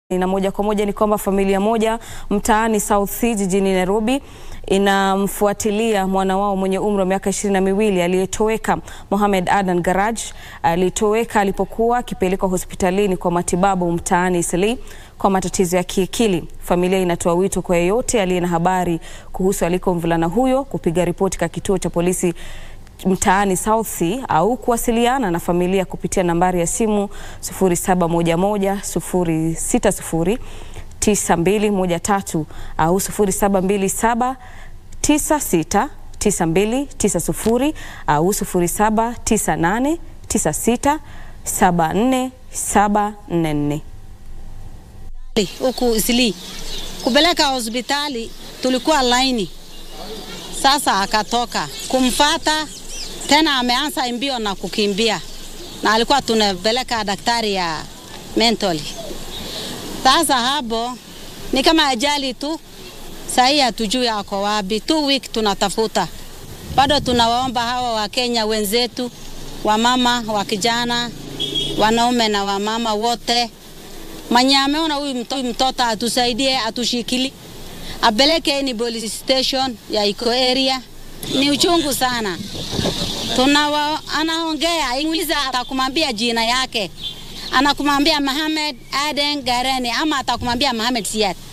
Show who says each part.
Speaker 1: Na moja kwa moja ni kwamba familia moja mtaani South C jijini Nairobi inamfuatilia mwana wao mwenye umri wa miaka ishirini na miwili aliyetoweka. Mohamed Adan Garaj alitoweka alipokuwa akipelekwa hospitalini kwa matibabu mtaani Eastleigh kwa matatizo ya kiakili. Familia inatoa wito kwa yeyote aliye na habari kuhusu aliko mvulana huyo kupiga ripoti katika kituo cha polisi mtaani South C au kuwasiliana na familia kupitia nambari ya simu 0711 0609213 au 0727 96 9290 au 0798 96 74744.
Speaker 2: huku Eastleigh kupeleka hospitali, tulikuwa laini. Sasa akatoka kumfata tena, ameanza mbio na kukimbia, na alikuwa tunapeleka daktari ya mentally. Sasa hapo ni kama ajali tu, sahii hatujui ako wapi. Two week tunatafuta bado. Tunawaomba hawa Wakenya wenzetu, wamama wa kijana, wanaume na wamama wote mwenye ameona huyu mto, mtoto atusaidie, atushikili, apeleke ni police station ya iko area. Ni uchungu sana, tunawa anaongea Ingliza, atakumwambia jina yake, anakumwambia Mohamed Aden Gareni ama atakumwambia Mohamed Siad.